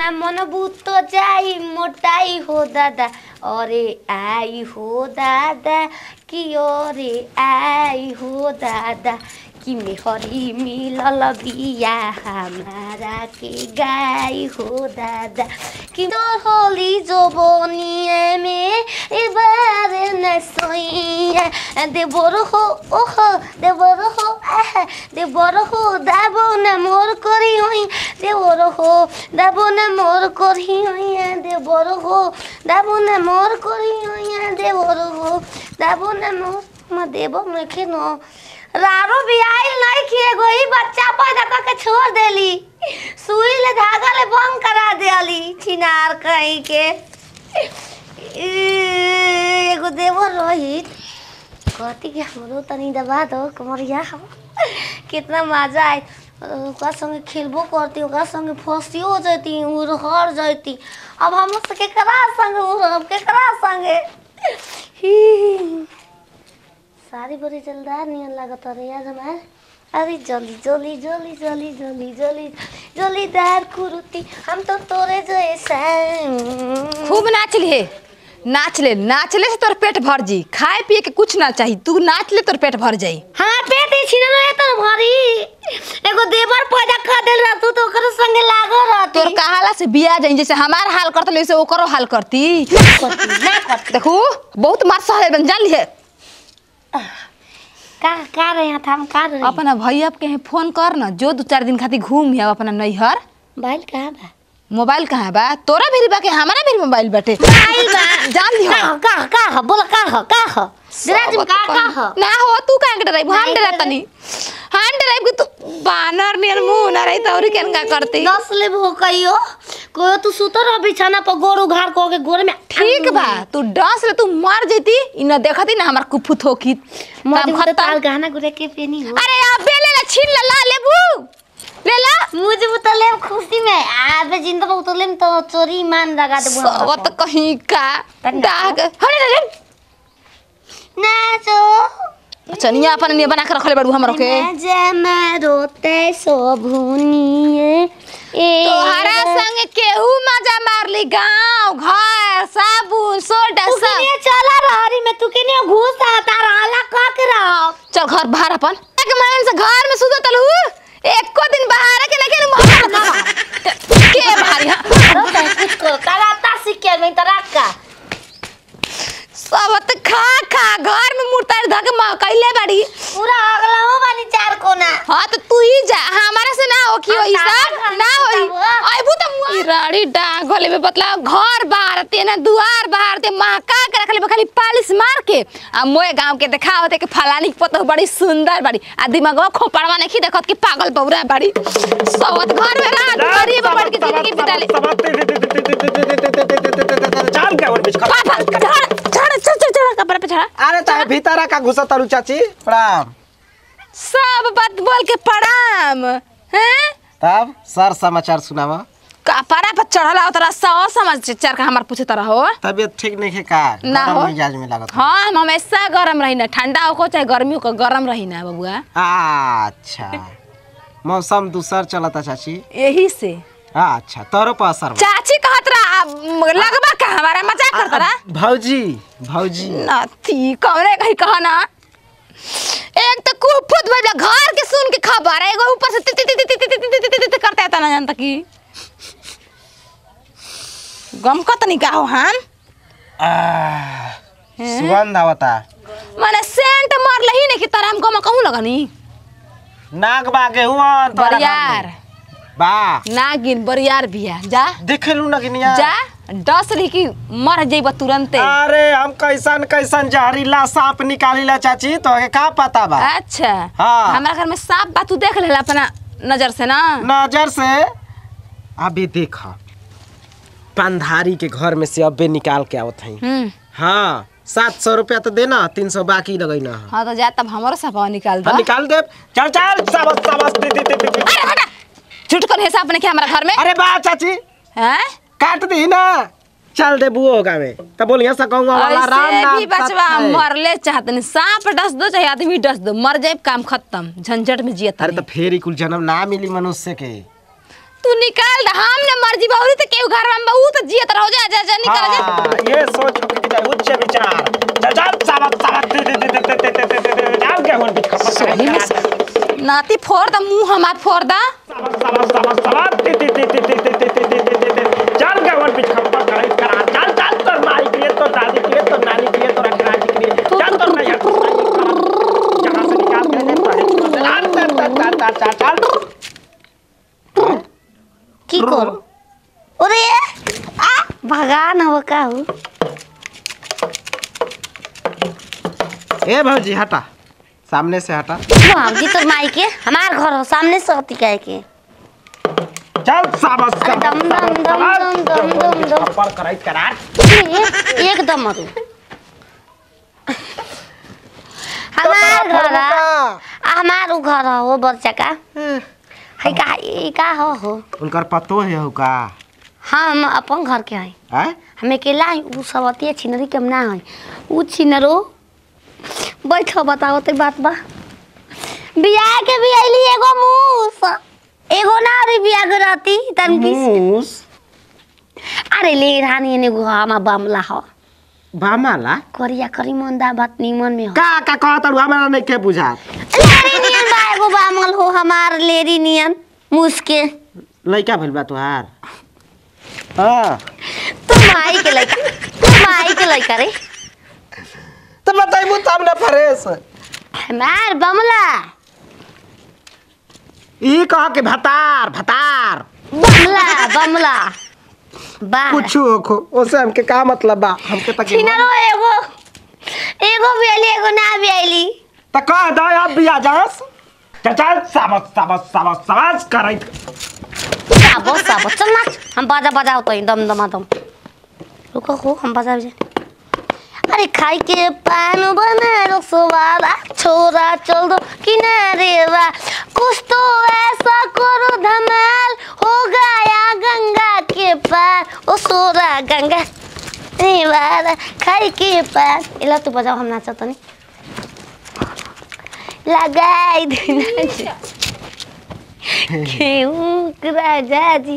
ना मनबू तो जाई मोटाई हो दादा अरे आई हो दादा कि अरे आई हो दादा कि मेहरी मिलल बिया हमारा के गाई हो दादा कि तो होली जो बोनिए में एबार न सोइया देवर हो ओह देवर हो आह देवर हो दाबो न मोर करी होई देवर हो दाबो न मोर करी होई देवर हो दाबो न मोर करी होई देवर हो दाबो न मोर म देबो में खेनो रारो भी आइल नहीं कि एगो ही बच्चा पैदा करके छोड़ देली सुई ले धागा ले बंद करा देली छिनार कहीं के ई, एगो देवर रोहित कहती कि हमरो तनी दबा दो कमरिया हम कितना मजा आए ओकरा संगे खेलबो करती ओकरा संगे फंसियो जैती उड़हर जैती अब हम से केकरा संगे उड़ब केकरा संगे ही। सारी बड़ी जलदार नियन लागत रे यार हमार अरे जल्दी जल्दी जल्दी जल्दी जल्दी जल्दी जल्दीदार कुरुती हम तो तोरे जैसा खूब नाच ले नाच ले नाच ले से तोर पेट भर जी खाए पिए के कुछ ना चाहिए तू नाच ले तोर पेट भर जाई हाँ पेट ही छीन रहे तो भरी एगो देवर पैदा कर देल रह तू तो ओकर संगे लागो रहती तोर कहाला से बिया जाई जैसे हमार हाल करत वैसे ओकरो हाल करती करती ना करती देखू बहुत मार सहले बन जान लिए का का रहे हैं हम का रहे अपना भैया के यहाँ फोन कर ना जो दो चार दिन खातिर घूम आव अपना नैहर बाइल कहाँ बा मोबाइल कहाँ बा तोरा भी बा के हमारा भी मोबाइल बाटे बाइल बा जान लियो का का का ह बोल का ह का ह दिराज में का का ह ना हो तू काहे के डराई हम नहीं डरा डराई। तनी हम डराई तू बानर नियर मुंह ना रही तौरी केन का करती दस ले भो कहियो कोयो तू सुतो रह बिछाना पर गोड़ उघार को के गोड़ में ठीक बा तू डांस ले तू मर जेती इ न देखती ना हमार कुफुत होकी मत काम ताल खत्म गाना गुरे के पेनी हो अरे अबे ले ला छीन ला ला लेबू ले ला मुझे उतले खुशी में आबे जिंदा में उतले में तो चोरी मान लगा दे सबत कहीं का डाग हरे रे नाचो चनिया अपन ने बना के रखले बड़ू हमरो के जमा रोते सो भुनिए ए तोहरा संग केहू मजा मारली गांव घर साबुन सोडा तू सब के चला रहरी में तू के घुस आता रहला का के रह चल घर बाहर अपन एक मन से घर में सुतो तलू एको दिन बाहर के लेकिन मोहर ना के भारी हाँ? रो कुछ को कराता सीख के मैं तरा का सब त खा खा घर में मुर्ता धके कैले बाड़ी पूरा अगला हो बानी चार कोना हाँ तो तू ही जा हमारा से ना हो कि हम होई ना सब घर ना में होई सुतब। आइबू त मुआ राड़ी डांग होले में बतला घर बाहर ते ना दुआर बाहर ते महका के रखले बा खाली पालिश मार के आ मोए गांव के देखावते के फलानी के पतो बड़ी सुंदर बाड़ी आ दिमागवा खोपड़वा नहीं देखत कि पागल बौरा बाड़ी सवत घर में रात करी बड़ के जिंदगी बिताले चाल क्या और बीच का पापा चढ़ चढ़ चढ़ चढ़ चढ़ कपड़ा पे चढ़ा अरे ताहे भीतरा का घुसा तारू चाची प्रणाम सब बात बोल के प्रणाम हैं तब सर समाचार सुनावा कपड़ा पर चढ़ला उतरा सौ समाचार का हमार पूछे तरह हो तबीयत ठीक नहीं है का ना गरम हो। मिजाज में लागत हाँ हम हमेशा गरम रही ना ठंडा हो चाहे गर्मी हो गरम रही ना बबुआ अच्छा मौसम दूसर चलता चाची यही से अच्छा तोरो पर असर बा। चाची कहत रहा अब लगवा का हमारा मजाक करत रहा भौजी भौजी नथी कमरे कहीं कहा ना एक तो कुफुत बजा घर के सुन के खबर है एगो ऊपर से ति ति ति ति ति ति ति ति ति ति करता है ना जानता की गम कत नहीं का हो हम आह, सुगंध आवता माने सेंट मार लही नहीं कि तारा हम गम कहूं लगनी नाग बागे हुआ बरियार बा नागिन बरियार बिया जा देखे लू नगिनिया जा डस ली कि मर जइब तुरंते अरे हम कैसन कैसन जहरीला सांप निकालीला चाची तो के का पता बा अच्छा हाँ। हमारा घर में सांप बा तू देख लेला अपना नजर से ना नजर से अभी देख पंधारी के घर में से अबे निकाल के आवत हई हम्म हाँ सात सौ रुपया तो देना तीन सौ बाकी लगैना है हाँ तो जा तब हमारो सफा निकाल दो हाँ, निकाल दे चल चल सबस सबस दे दे दे दे, दे। अरे हटा झूठ कर हिसाब ने क्या हमारा घर में अरे बा चाची हैं काट दी ना चल दे बुओ होगा में तब बोलिए सकूंगा वाला राम ऐसे नाम भी बचवा सत्य है। मरले चाहते नहीं सांप डस दो चाहे आदमी डस दो मर जाए काम खत्म झंझट में जियत अरे तो फेर ही कुल जन्म ना मिली मनुष्य के तू निकाल दे हम ने मर्जी बाउरी तो केहू घर में बहू तो जियत रहो जा जा जा निकाल जा हाँ, ये सोच के जाए उच्च विचार चल चल सावक सावक ते ते ते ते ते ते ते ते ते जाओ क्या हुन बिच सही में स- नाती फोड़ द मुंह हमार फोड़ दा सावक सावक सावक सावक ते ते ते ते ते ते ते ते ते ते ते ते चल क्या हुन बिच खपर करे करा चल चल तोर माई के तो दादी के तो नानी के तो रखराजी के चल तोर नहीं जहां से निकाल के दे पड़े चल चल चल चल चल चल की करो अरे आ भगान हो का हो ए भौजी हटा सामने से हटा भाभी तो माई के हमार घर हो सामने से होती कह के चल साबस अरे दम दम दम दम दम दम दम खपर करे करा एक- एकदम मरु हमार घर आ आ, हमार उ घर हो वो बच्चा का है का ई का हो हो उनकर पतो है हो का हम अपन घर के हैं हैं हम अकेला हैं उ सब अतिए छिनरी के हम ना हैं उ छिनरो बैठो बताओ तो बात बा बियाह के भी अइली एगो मूस एगो ना रे बियाह के रहती तन की मूस अरे ले रानी ने गो हमा बमला हो बामाला करिया करी मंदा बात निमन में हो का का कहत हमरा नहीं के बुझा लेरी नियन बा एगो बामल हो हमार लेरी नियन मुसके लइका भइल बा तोहार हां तू माई के लइका तू माई के लइका रे तो बताइबू तब ना फरेस हमार बमला ई कह के भतार भतार बमला बमला बा कुछ होखो ओसे हमके का मतलब बा हमके तक छिनरो एगो एगो भी आइली एगो ना भी आइली त कह दो अब बिया जास चल चल साबस साबस साबस साबस करैत साबो साबो चल नाच हम बाजा बजाओ तो दम दमा दम रुको हो हम बजा बजे अरे खाई के पान बना रसवाला छोरा चल दो किनारे वा कुछ तो ऐसा करो धमाल हो गया गंगा के पार ओ सोरा गंगा रे वाला खाई के पान इला तू बजाओ हम नाचा तो नहीं लगाई देना क्यों राजा जी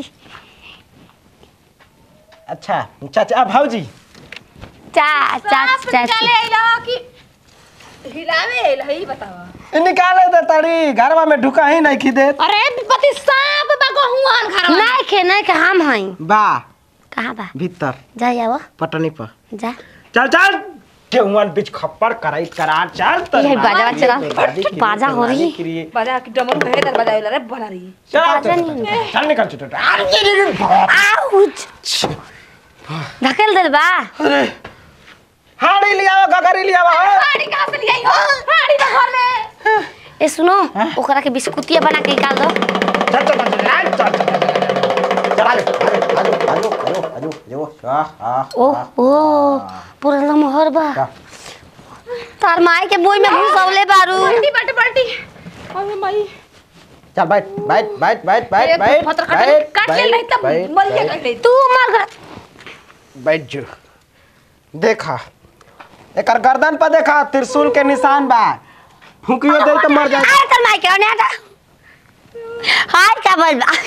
अच्छा चाचा भौजी चा चा चा चले लो कि हिलावे लही बतावा ई निकाले दे तड़ी घरवा में ढुका ही नहीं खिदे अरे विपत्ति सांप बा गहुआन घर में नहीं खे नहीं खे हम हई बा कहाँ बा भीतर जा जाओ पटनी पर जा चल चल केहुआन बीच खप्पर करैत करा चल त ये बाजा चला बाजा हो रही बजा की डमरू कहे तर बजावे रे बना रही बाजा नहीं चल चल निकल चुट आउच धकेल दे बा अरे हाड़ी लिया गगरी लिया हाड़ी कहां से लियाई हो हाड़ी तो घर में ए सुनो ओकरा के बिस्कुटिया बना के निकाल दो चल चल चल चल चल चल आजो आजो आजो आजो आजो आजो आ आ ओ ओ पूरा लमहर बा तार माई के बोई में घुसौले बारू बल्टी बल्टी बल्टी अरे माई चल बैठ बैठ बैठ बैठ बैठ अरे बैठ पत्थर काट काट ले नहीं तब बैठ, बलिया बैठ, काट ले तू मर गया बैठ जो देखा एकर गर्दन पर देखा त्रिशूल के निशान बा फूकियो दे तो मर जाए आए तार माई के ओने आता हाय क्या बोल बा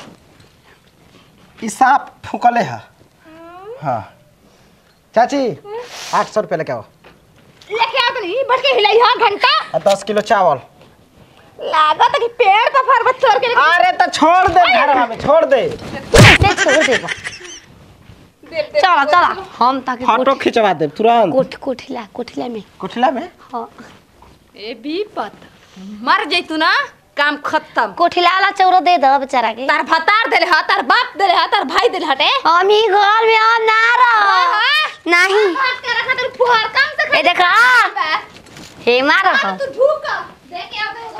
ई सांप फूकले है हाँ चाची आठ सौ रुपये लेके आओ लेके आ तो नहीं बढ़ के हिलाई हां घंटा और दस किलो चावल लागत कि पेड़ पर फरबत चढ़ के अरे तो छोड़ दे घरवा में छोड़ दे कैसे छोड़ देबो चलो चलो हम ताके फोटो खिंचवा दे तुरंत कोठ कोठिला कोठिला में कुठला में हाँ ए बीपत मर जैतू ना काम खत्म कोठिला वाला चौरो दे दो बेचारा के तार भतार देले हा तार बाप देले हा तार भाई देले हटे हम ही घर में हम ना रहो नहीं भात के रखा तो फुहार काम से ए देखा हे मारो तू भूख देखे आवे